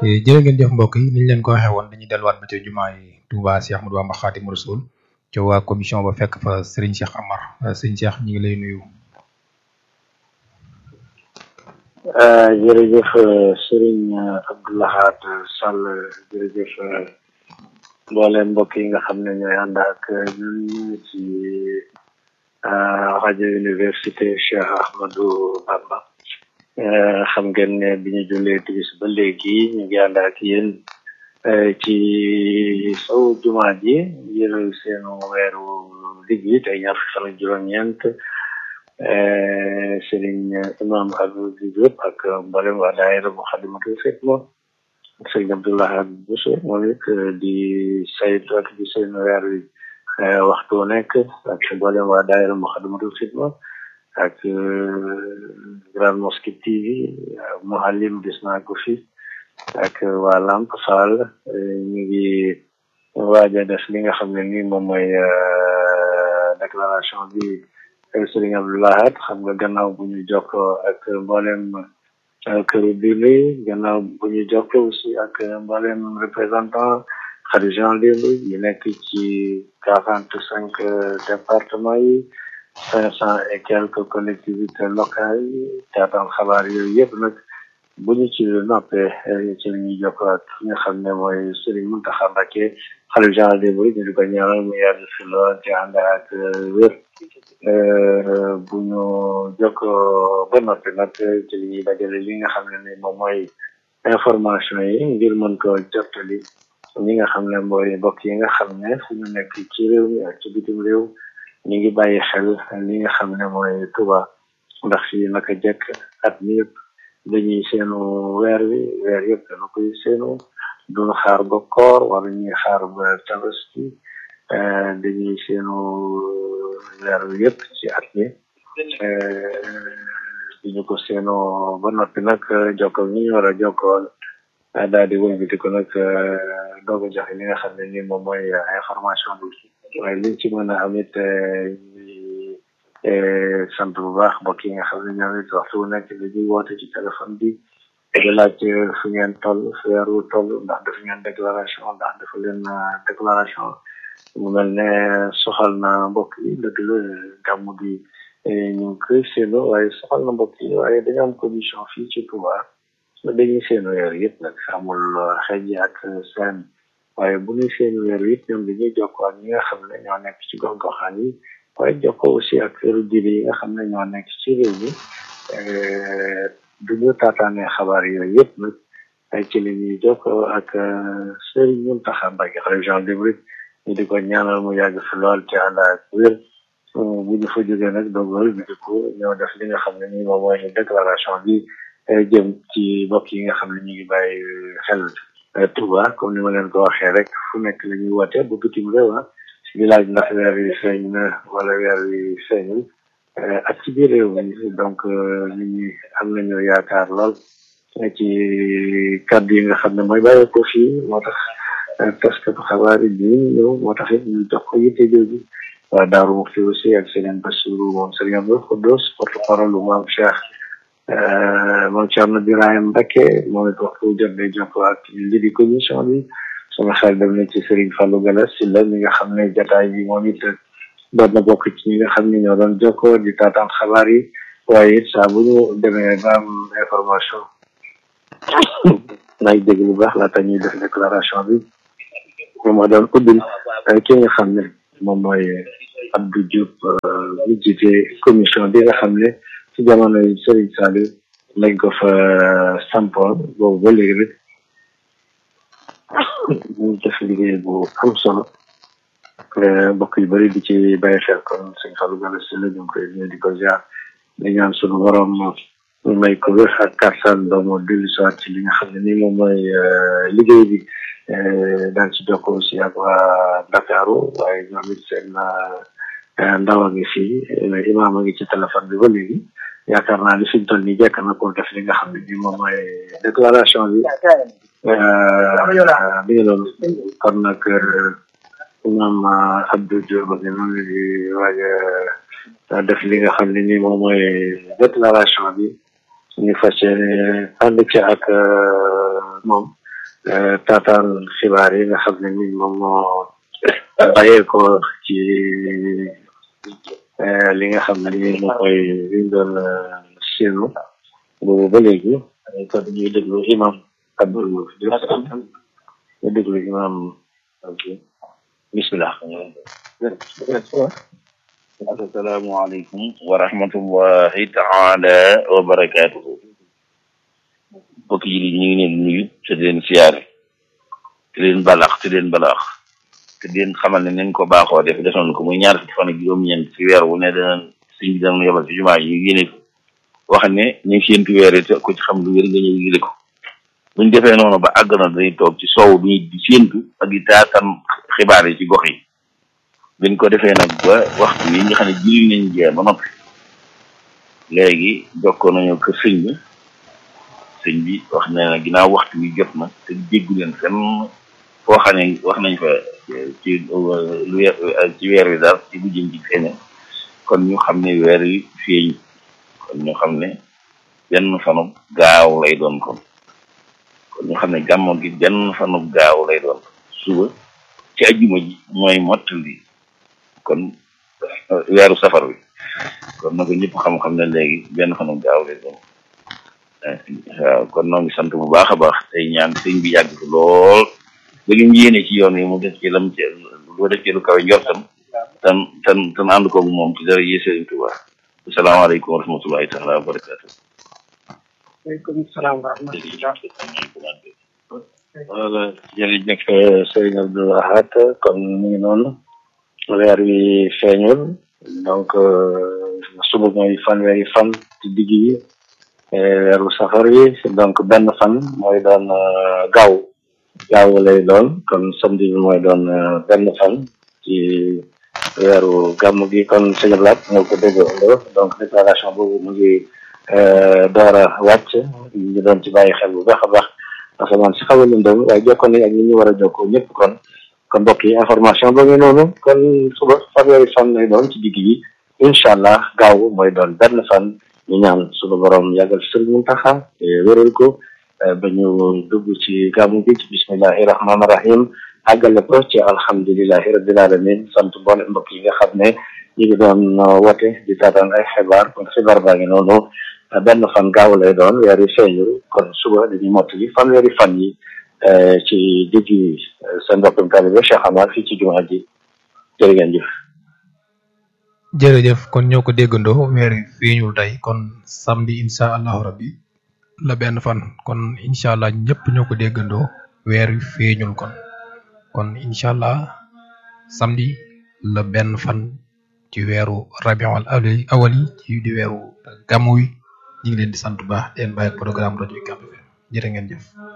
jërë ngeen jëf mbokk yi niñ leen ko waxee woon dañuy delluwaat ba ca jumaa yi Touba Cheikh Ahmadou Bamba Khadimu Rasul ca waa commission ba fekk fa Serigne Cheikh Amar Serigne Cheikh ñu ngi lay nuyu. jërëjëf Serigne Abdoulahat Sall jërëjëf mboolem mbokk yi nga xam ne ñooy ànd ak ñun ci rajo université Cheikh Ahmadou Bamba xam ngeen ne bi ñu jullee timis ba léegi ñu ngi ànd ak yéen ci sow jumaa ji ngir seenu weeru digg yi tey ñaar fukki fan ak juróom-ñeent Serigne Imam Abdou Diop ak mboolem waa daayira Moukhaddamatoul Khidma Serigne Abdoulaye Bousso moom it di saytu ak di seen weer wi waxtu wu nekk ak mboolem waa daayira Moukhaddamatoul Khidma ak Grande Mosquée TV Mouhalim gis naa ko fi ak waa Lamp Fall ñu ngi waaj a def li nga xam ne nii moom mooy déclaration bi Serigne Abdoulahat xam nga gannaaw bu ñu jokkoo ak mboolem këru diine yi gannaaw bu ñu jokkoo aussi ak mboolem représentant xarijan libre yi nekk ci quarante cinq départements yi cinq cent et quelques collectivités locales yi taataan xabaar yooyu yëpp nag bu ñu ci noppee ci la ñuy jokkoo ak ki nga xam ne mooy Serigne Mountakha Mbacké xarijan libre ñu di ko ñaanal mu yàgg fi lool ci ànd ak wér bu ñu jokkoo ba noppi nag ci li ñuy dajale li nga xam ne ni moom mooy information yi ngir mën ko jottali ñi nga xam ne mooy mbokk yi nga xam ne fu ñu nekk ci réew mi ak ci bitim réew ñu ngi bàyyi xel li nga xam ne mooy Touba ndax fii naka jekk at mi yëpp dañuy seenu weer wi weer yëpp dana koy seenu duñu xaar ba koor wala ñuy xaar ba tabaski dañuy seenu weer wi yëpp ci at mi di ñu ko seenoo ba noppi nag jokkoo ñi ñu war a jokkool daal di wëlbati ko nag doog a joxe li nga xam ne ni moom mooy information bi waaye liñ ci mën a am it sant bu baax mbokk yi nga xam ne ñoom it waxtu bu nekk dañuy woote ci téléphone bi di laaj fu ngeen toll fu weer wu toll ndax def ngeen déclaration ndax dafa leen déclaration mu mel ne soxal na mbokk yi dëgg la gàmm gi ñu ngi koy séenu waaye soxal na mbokk yi waaye dañu am commission fii ci Touba dañuy seenu weer yëpp nag amul xëj ak seen waaye bu ñuy seenu weer yëpp ñoom dañuy jokkoo ak ñi nga xam ne ñoo nekk ci gox-goxaan yi waaye jokkoo aussi ak këru diine yi nga xam ne ñoo nekk ci réew mi du ñu taataanee xabaar yooyu yëpp nag ay ci li ñuy jokkoo ak Serigne Mountakha Mbacké région de Mouride ñu di ko ñaanal mu yàgg fi lool ci ànd ak wér bu ñu fa jógee nag dogal bi di ko ñëw def li nga xam ne nii moom mooy déclaration bi jëm ci mbokk yi nga xam ne ñu ngi bàyyi xel Touba comme ni ma leen ko waxee rek fu nekk la ñuy woote bu bitim réew ah di laaj ndax weer wi feeñ na wala weer wi feeñul ak ci biir réew mi donc nit ñi am nañu yaakaar lool ci kàddu yi nga xam ne mooy bàyyi ko fii moo tax taskatu xabaar yi bi ñëw moo tax it ñu jox ko yitte jooju waa Daaru Muxti aussi ak Serigne Bassirou moom Serigne Abdou Khoudoss porte parole lu maam Cheikh moom Thierno Birahim Mbacké moom it waxtu jot day jokkoo ak li di commission bi sama xel dem na ci Serigne Fallou Gala si la mi nga xam ne jataay bi moom it doon na bokk ci ñi nga xam ne ñoo doon jokkoo di taataan xabaar yi waaye it saa bu ñu demee ba am information naay dégg lu baax laata ñuy def déclaration bi moom moo doon ubbil ki nga xam ne moom mooy Abdou Diop ñu jiite commission bi nga xam ne ci jamono yi Serigne Saliou lañ ko fa sampoon boobu ba léegi rek ñu def liggéey bu am solo mbokk yu bëri di ci bàyyi xel kon sëñ Fallou Gala si la ñu ngi koy ñu di ko ziar di ñaan sunu borom may ko wér ak kàttan ba mu dellu soit ci li nga xam ne nii moom mooy liggéey bi daal ci jokk aussi ak waa Dakaru waaye ñoom it seen ndaw a ngi fii imaam a ngi ci téléphone bi ba léegi yaakaar naa ni fi ñu toll nii jekk na pour def li nga xam ne nii moom mooy déclaration bi bi ngi loolu kon nag imaam Abdou Diop ak ñoom di waaj a def li nga xam ne nii moom mooy déclaration bi ñu fas yéene ànd ci ak moom taataan xibaar yi nga xam ne ni moom moo bàyyee ko ci li nga xam ne ni moo koy liñ doon seenu boobu ba léegi kon ñuy déglu imam Abdul ñu déglu imam bismillah asalaamaaleykum wa rahmatullahi taala wa barakaatuhu mbokk yi ñu ngi leen nuyu te di leen siyaare te leen balax te leen balax te di leen xamal ne nañ ko baaxoo def defoon ko muy ñaar fukki fan ak juróom-ñeent ci weer wu ne danañ sëñ bi dana yebal ci jumaa yi yéene ko wax ne ñu ngi séentu weer yi te ko ci xam lu wér nga ñëw yële ko buñ defee noonu ba àgg na dañuy toog ci soow bi di séentu ak di taatam xibaar yi ci gox yi biñ ko defee nag ba waxtu yi nga xam ne julli nañ jee ba noppi léegi jokkoo nañu kër sëñ bi sëñ bi wax ne na ginnaaw waxtu wi jot na te déggu leen fenn foo xam ne wax nañ fa ci lu ci weer wi daal ci bu jëm ci feeñe kon ñu xam ne weer wi feeñ kon ñu xam ne benn fanub gaaw lay doon kon kon ñu xam ne gàmmo gi benn fanub gaaw lay doon suba ci ajjuma ji mooy mottali kon weeru safar wi kon na ko ñëpp xam-xam ne léegi benn fanub gaaw lay doon waaw kon noo ngi sant bu baax a baax tey ñaan sëñ bi yàgg fi lool ba lim yéene ci yoon yi mu def ci lam ci lu def ci lu kawe njortam tan tan tan ànd koog moom ci dara yi sëriñ Tuubaa asalaamaaleykum wa rahmatullahi taala wa barakaatu waaleykum salaam wa rahmatullah wala jërëjëf sëriñ Abdou Ahad kon mu ngi noonu weer wi feeñul donc suba mooy fanweeri fan ci digg yi weeru safar wi donc benn fan mooy doon gaaw gaaw lay doon kon samedi bi mooy doon benn fan ci weeru gàmm gi kon sëñ Ablaat ñoo ko déggoo donc déclaration boobu mu ngi door a wàcc ñu doon ci bàyyi xel bu baax a baax asamaan si xaw a lëndëm waaye jokkoon nañ ak ñi ñu war a jokkoo ñëpp kon kon mbokk yi information ba ngi noonu kon suba fanweeri fan lay doon ci digg yi incha allah gaaw mooy doon benn fan ñu ñaan suñu borom yàggal fi sëriñ Muntaxa wéral ko ba ñu dugg ci gàmmu gi ci bismillahi rahmaani rahim àggale ko ci alhamdulilahi rabbil alamin sant boole mbokk yi nga xam ne ñu ngi doon wote di taataan ay xibaar kon xibaar baa ngi noonu benn fan gaaw lay doon weer yi feeñul kon suba dañuy mottali fanweeri fan yi ci digg yi seen mbokkum taalibe Cheikh Amar fii ci jumaa ji jërë ngeen jëf jërëjëf kon ñoo ko déggandoo weer wi feeñul tey kon samedi incha allahu rabbi la benn fan kon incha allah ñëpp ñoo ko déggandoo weer wi feeñul kon kon incha allah samedi la benn fan ci weeru rabiul awali awal yi ci di weeru gàmmu wi ñu ngi leen di sant bu baax di leen bàyyi programme rajo Ucab FM jërë ngeen jëf.